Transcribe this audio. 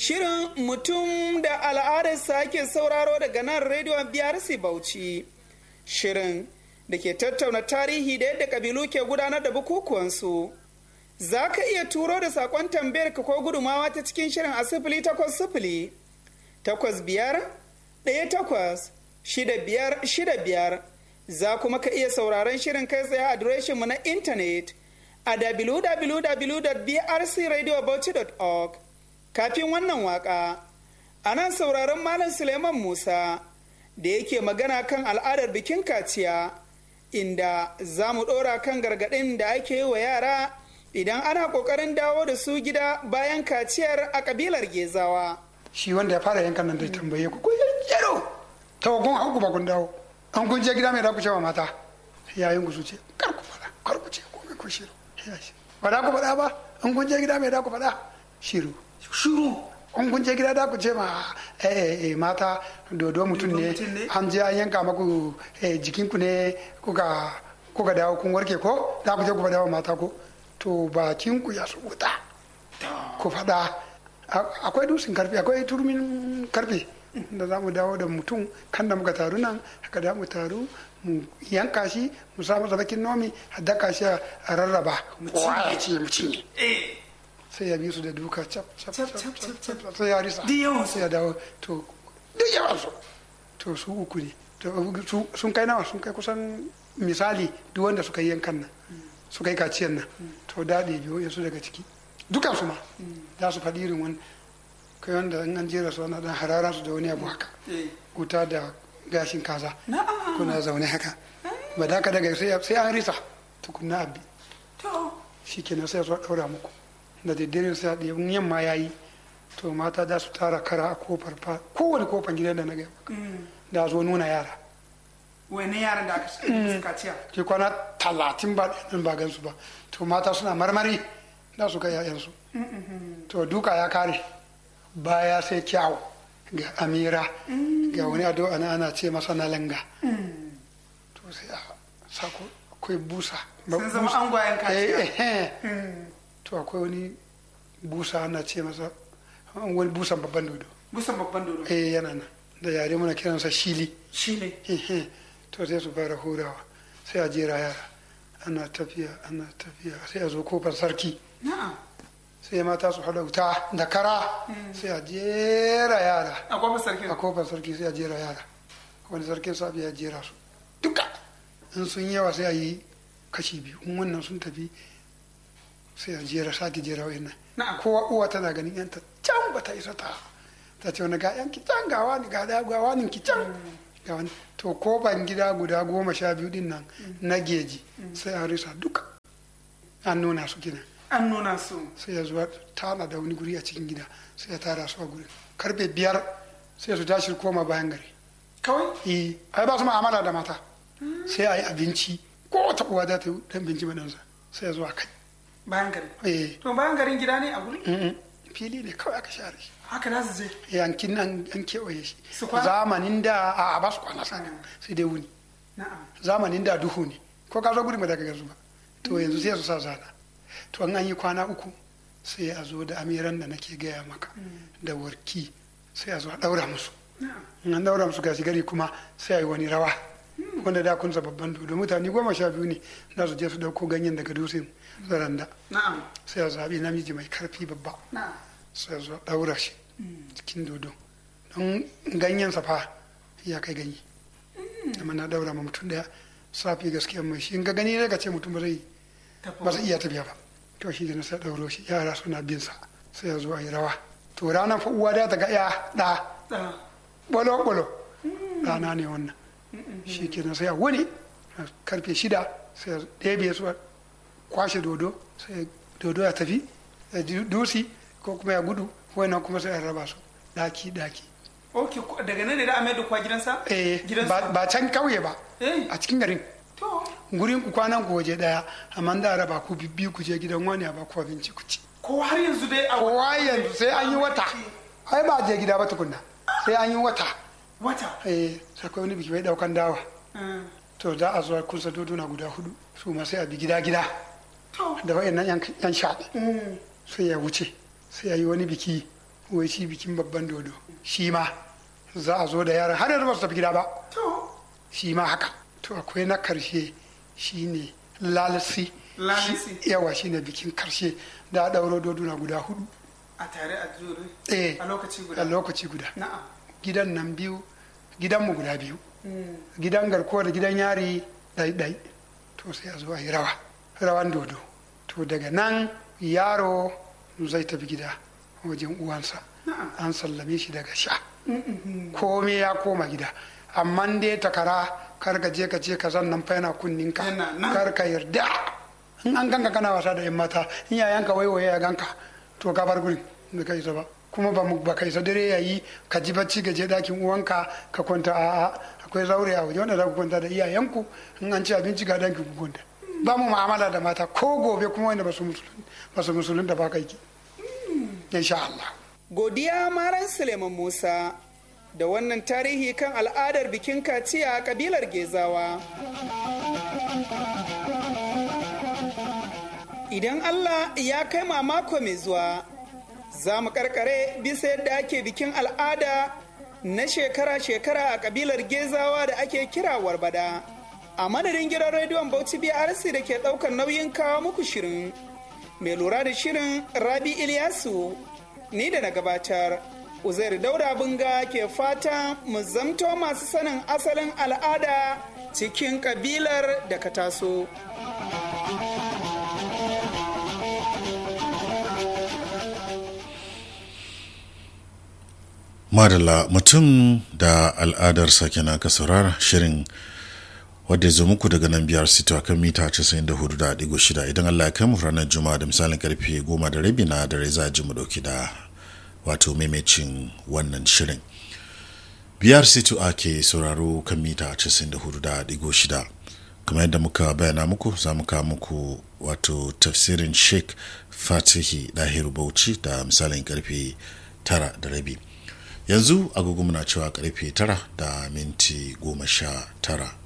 Shirin mutum da al'adarsa ake sauraro daga nan rediyon BRC Bauchi. Shirin da ke tattauna tarihi da yadda kabilu ke gudanar da bukukuwansu. Za ka iya turo da saƙon tambayar ka ko gudumawa ta cikin shirin a sifili takwas sifili takwas biyar ɗaya takwas shida biyar shida biyar. Za kuma ka iya sauraron shirin kai tsaye adireshinmu na intanet a www.brcradiobauchi.org. Kafin wannan waka, a nan sauraron Malam Suleiman Musa da yake magana kan al'adar bikin kaciya, inda za mu ɗora kan gargaɗin da ake yi wa yara idan ana ƙoƙarin dawo da su gida bayan kaciyar a ƙabilar Gezawa. Shi wanda ya fara yankan nan da tambaye ku, yaro, tawakon hauku ba kun dawo, an kun je gida mai da ku cewa mata, yayin ku su ce, kar ku faɗa, kar ku ce, ko ku shiru. Ba da ku faɗa ba, an kun je gida mai da ku faɗa, shiru. Shiru. An kun je gida da ku ce ma eh, mata dodo mutum ne an je an yanka maku jikin ku ne kuka kuka dawo kun warke ko da ku je ku faɗa wa mata ko to bakin ku ya wuta ku faɗa akwai dusin karfe akwai turmin karfe da za mu dawo da mutum kan da muka taru nan haka da mu taru mu yanka shi mu sa masa bakin nomi a daka shi a rarraba kowa ya ce mu cinye sai ya bi su da duka cap cap cap sai ya risa sai ya dawo to duk yawan su to su uku ne to sun kai nawa sun kai kusan misali duk wanda suka yi yankan nan suka yi kaciyan nan to daɗe biyo ya su daga ciki dukan su ma za su faɗi irin wani kai wanda in an jera su ana dan harara su da wani abu haka wuta da gashin kaza kuna zaune haka ba da ka daga sai an risa tukunna abi shi kenan sai su ɗaura muku da daddare sai a ɗaya yamma ya yi to mata za su tara kara a kofar fa kowane kofar gidan da na gaya maka da zo nuna yara wani yaran da aka kaciya ke kwana talatin ba ɗin ba gansu ba to mata suna marmari da su ga yayansu to duka ya kare baya sai kyawu ga amira ga wani ado ana ana ce masa na langa to sai a sako akwai busa sun zama angwayen kaciya to akwai wani busa ana ce masa wani busan babban dodo busan babban dodo eh yana nan da yare muna kiransa shili shili to sai su fara hurawa sai a jera yara ana tafiya ana tafiya sai a zo kofar sarki sai mata su haɗa wuta da kara sai a jera yara a kofar sarki a kofar sarki sai a jera yara wani sarkin sabi ya jera su duka in sun yawa sai a yi kashi biyu in wannan sun tafi sai a jera sake jera wa'in nan kowa uwa tana ganin yanta can ba ta isa ta ta ce wani ga yanki can ga wani ga da ga wani ki can ga wani to ko ban gida guda goma sha biyu din nan na geji sai an risa duka an nuna su gina an nuna su sai ya zuwa tana da wani guri a cikin gida sai ya tara su a gurin karfe biyar sai su tashi koma bayan gari kawai eh ai ba su ma'amala da mata sai a yi abinci ko ta uwa za ta yi dan binci madansa sai ya zuwa kai bayan gari eh to bayan garin gida ne a guri fili ne kawai aka share shi haka za su je yankin nan an kewaye shi Su kwana? zamanin da a ba su kwana sana sai dai wuni na'am zamanin da duhu ne ko ka zo gudun ba da ka gazu ba to yanzu sai su sa zana to an an yi kwana uku sai a zo da amiran da nake gaya maka da warki sai a zo a daura musu in an daura musu gashi gari kuma sai a yi wani rawa wanda da kunsa babban dodo mutane goma sha biyu ne za su je su dauko ganyen daga dutsen zaranda na'am sai a zaɓi namiji mai karfi babba na'am sai a zo a daura shi cikin dodo don ganyen fa ya kai ganye amma na daura ma mutum daya safi gaskiya mai shi in ga gani ne ka ce mutum ba zai ba zai iya tafiya ba to shi na sai dauro shi yara suna bin sa sai ya zo a yi rawa to ranar fa uwa da ta ga ya da da bolo bolo rana ne wannan shi kenan sai a wuni karfe shida sai a ɗebe su a kwashe dodo sai dodo ya tafi ya ji dusi ko kuma ya gudu wannan kuma sai a raba su daki daki ok ko- daga nan ne da amai da kwa gidansa eh gidansa ba ba can kauye ba eh a cikin garin to gurin ku kwanan ku waje daya amma da raba ku bibbiyu ku je gidan wani a ba ku abinci ku ci ko har yanzu dai a kowa yanzu sai an yi wata ai ba je gida ba tukunna sai an yi wata wata eh sai akwai wani biki bai daukan dawa Mm. to za a zuwa kusa doduna guda hudu su ma sai a bi gida gida to da wayannan yan yan shaɗi Mm. sai ya wuce sai ya yi wani biki wai shi bikin babban dodo shi ma za a zo da yaran har yanzu ba su tafi gida ba shi ma haka to akwai na karshe shine lalasi Lalasi. Shi- yawa shine bikin karshe da a ɗauro doduna guda hudu a tare a jure eh a lokaci a guda lokaci guda na'am gidan nan biyu gidanmu guda biyu gidan garkuwa da gidan yari ɗai-ɗai to sai a zo a yi rawa rawan dodo to daga nan yaro zai tafi gida wajen uwansa Na'am. an sallame shi daga sha kome ya koma gida amma dai takara kar ka je ka ce ka zan nan fa yana kunninka Yana nan. kar ka yarda in an ganka kana wasa da yan mata in yayanka waiwaye ya ganka to ka bar gurin da kai isa ba kuma ba mu ba kai isa dare yayi ka ji bacci ka je dakin uwanka ka kwanta a a akwai zaure a waje wanda za ku kwanta da iyayenku in an ci abinci ga danki ku kwanta ba mu mu'amala da mata ko gobe kuma wanda ba su musulun ba su musulun da ba kai ki insha Allah godiya maran suleiman musa da wannan tarihi kan al'adar bikin kaciya a kabilar gezawa idan allah ya kai ma mako mai zuwa za mu karkare bisa yadda ake bikin al'ada na shekara-shekara a kabilar gezawa da ake kira warbada a madadin gidan rediyon bauchi brc da ke daukar nauyin kawo muku shirin mai lura da shirin rabi ilyasu ni da na gabatar uzair dauda bunga ke fata mu zamto masu sanin asalin al'ada cikin kabilar da ka taso madalla mutum da al'adarsa kenan ka saurara shirin wadda ya zo muku daga nan biyar sito a kan mita 94.6 idan allah ya kai mu ranar juma'a da misalin karfe goma da rabi na dare za a ji mu dauki da wato maimacin wannan shirin biyar sito ake sauraro kan mita 94.6 kamar yadda muka bayana muku za mu kawo muku wato tafsirin sheikh fatihi dahiru bauchi da misalin karfe tara da rabi yanzu agogo muna cewa karfe tara da minti goma sha tara